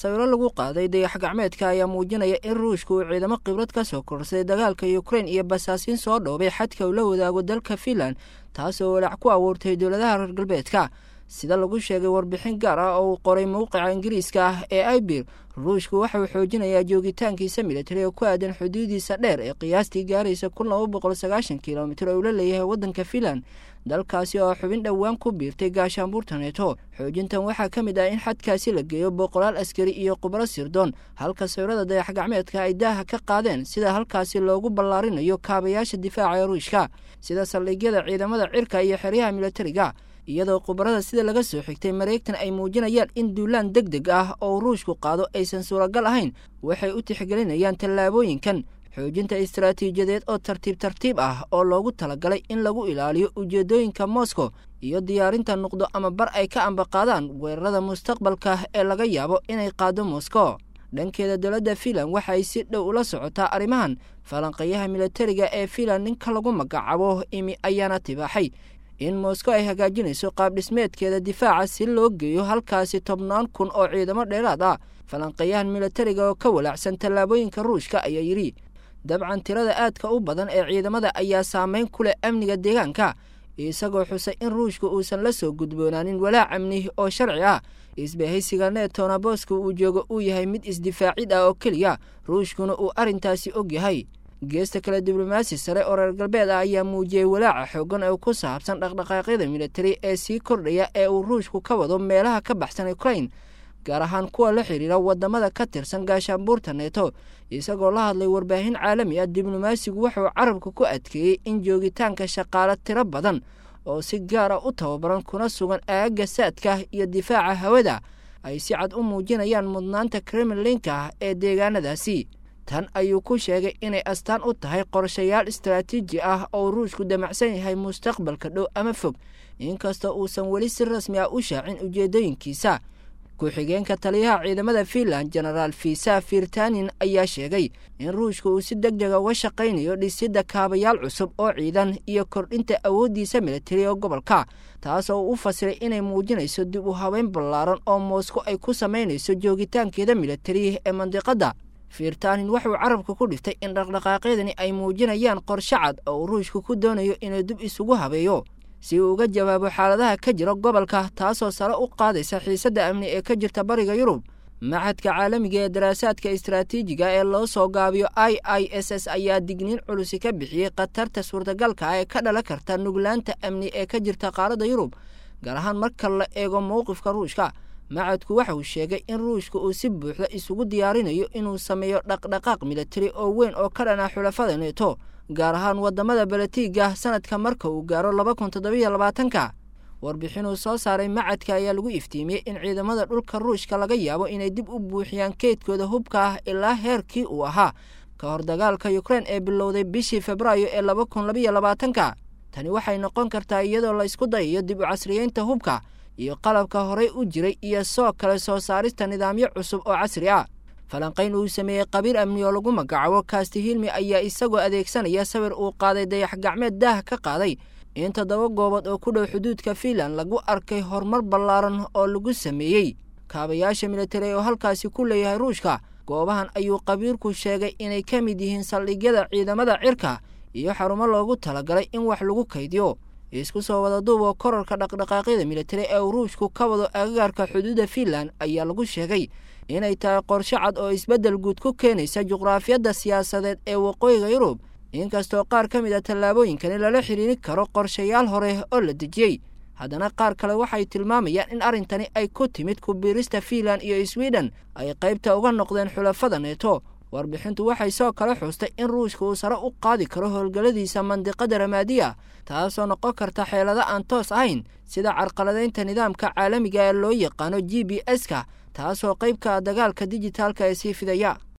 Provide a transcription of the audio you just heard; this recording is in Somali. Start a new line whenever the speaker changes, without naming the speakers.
sawiro lagu qaaday dayax gacmeedka ayaa muujinaya in ruushka uu ciidamo khibrad ka soo korsaday dagaalka ukrain iyo basaasiin soo dhoobay xadka uu la wadaago dalka finland taasoo walaac ku abuurtay dowladaha reer galbeedka sida lagu sheegay warbixin gaar ah oo uu qoray mowqica ingiriiska ah ee ibir ruushku waxa uu xoojinayaa joogitaankiisa militari oo ku aadan xuduudiisa dheer ee qiyaastii gaaraysa kun laba boqol sagaashan kilomitir oo uu la leeyahay waddanka finland dalkaasi oo xubin dhowaan ku biirtay gaashaanbuurta neeto xoojintan waxaa ka mid ah in xadkaasi la geeyo boqolaal askari iyo khubro sirdoon halka sawirada dayax gacmeedka ay daaha ka qaadeen sida halkaasi loogu ballaarinayo kaabayaasha difaaca ee ruushka sida saldhigyada ciidamada cirka iyo xeryaha militariga iyadoo khubarada sida laga soo xigtay mareegtan ay muujinayaan in duulaan deg deg ah oo ruushku qaado aysan suuragal ahayn waxay u tixgelinayaan tallaabooyinkan xoojinta istaraatiijiyadeed oo tartiib tartiib ah oo loogu talagalay in lagu ilaaliyo ujeedooyinka moscow iyo diyaarinta nuqdo ama bar ay ka ambaqaadaan weerarada mustaqbalka ee laga yaabo inay qaado moscow dhankeeda dowladda finland waxa ay si dhow ula socotaa arrimahan falanqeeyaha militariga ee finland ninka lagu magacaabo imi ayaana tibaaxay in moscow ay hagaajinayso qaab dhismeedkeeda difaaca si loo geeyo halkaasi tobnaan kun oo ciidamo dheeraad ah falanqeeyahan militariga oo ka walaacsan tallaabooyinka ruushka ayaa yidhi dabcan tirada aadka u badan ee ciidamada ayaa saameyn ku leh amniga deegaanka isagoo xusay in ruushka uusan la soo gudboonaanin walaac amni oo sharci ah isbahaysiga neetona booska uu joogo uu yahay mid isdifaacid ah oo keliya ruushkuna uu arrintaasi og yahay geesta kale diblomaasi sare oo reer galbeed ah ayaa muujiyey walaaca xoogan oo ku saabsan dhaqdhaqaaqyada militari ee sii kordhaya ee uu ruushku ka wado meelaha ka baxsan ukrain gaar ahaan kuwa la xidhiira wadamada ka tirsan gaashaanbuurta neeto isagoo la hadlay warbaahin caalami ah diblomaasigu wuxuu carabka ku adkeeyey in joogitaanka shaqaale tiro badan oo si gaara u tababaran kuna sugan aagga saadka iyo difaaca hawada ay si cad u muujinayaan mudnaanta kremlinka ee deegaanadaasi tan ayuu ku sheegay inay astaan u tahay qorshayaal istaraatiiji ah oo ruushku damacsan yahay mustaqbalka dhow ama fog inkastoo uusan weli si rasmi ah u shaacin ujeedooyinkiisa ku-xigeenka taliyaha ciidamada finland genaraal fisa firtanin ayaa sheegay in ruushka uu si deg dega uga shaqaynayo dhisidda kaabayaal cusub oo ciidan iyo kordhinta awooddiisa militari oo gobolka taas oo u fasiray inay muujinayso dib u habeyn ballaaran oo moskow ay ku samaynayso joogitaankeeda militari ee mandiqadda firtanin wuxuu carabka ku dhiftay in dhaqdhaqaaqyadani ay muujinayaan qorshe cad oo uu ruushka ku doonayo inuu dib isugu habeeyo si uu uga jawaabo xaaladaha ka jira gobolka taasoo sare u qaadaysa xiisadda amni ee ka jirta bariga yurub maxadka caalamiga ee daraasaadka istaraatiijiga ee loo soo gaabiyo i i s s ayaa digniin culusi ka bixiyey khatarta suurtagalka ah ee ka dhalan karta nuglaanta amni ee ka jirta qaaradda yurub gaar ahaan marka la eego mowqifka ruushka macadku waxa uu sheegay in ruushka uu si buuxda isugu diyaarinayo inuu sameeyo dhaqdhaqaaq militari oo weyn oo ka dhana xulafada neeto gaar ahaan wadamada balatiiga sanadka marka uu gaaro laba kun toddobiyo labaatanka warbixinuu soo saaray macadka ayaa lagu iftiimiyey in ciidamada dhulka ruushka laga yaabo inay dib u buuxiyaan keydkooda hubka ah ilaa heerkii uu ahaa ka hor dagaalka ukrein ee bilowday bishii febraayo ee laba kun labayo labaatanka tani waxay noqon kartaa iyadoo la ysku dayayo dib u casriyeynta hubka iyo qalabka horey u jiray iyo soo kale soo saarista nidaamyo cusub oo casri ah falanqayn uu sameeyey qabiil amni oo lagu magacaabo kasti hilmi ayaa isagoo adeegsanaya sawir uu qaaday dayax gacmeed daah ka qaaday in toddoba goobood oo ku dhow xuduudka fiinland lagu arkay horumar ballaaran oo lagu sameeyey kaabayaasha militari oo halkaasi ku leeyahay ruushka goobahan ayuu qabiilku sheegay inay ka mid yihiin saldhigyada ciidamada cirka iyo xarumo loogu talagalay in wax lagu kaydiyo isku soo wada duuboo korarka dhaqdhaqaaqyada militari ee uu ruushku ka wado agagaarka xuduudda fiinland ayaa lagu sheegay inay tahay qorshe cad oo isbeddel guud ku keenaysa juqraafiyadda siyaasadeed ee waqooyiga yurub inkastoo qaar ka mid a tallaabooyinkani lala xiriirin karo qorshayaal hore oo la dejiyey haddana qaar kale waxay tilmaamayaan in arrintani ay ku timid kubiirista fiinland iyo sweden ay qaybta uga noqdeen xulafada neeto warbixintu waxay soo kala xuustay in ruushka uu sare u qaadi karo howlgalladiisa mandiqada ramaadiya taasoo noqon karta xeelado aan toos ahayn sida carqaladaynta nidaamka caalamiga ee loo yaqaano g b s ka taasoo qaybka dagaalka dijitaalka ee sii fidaya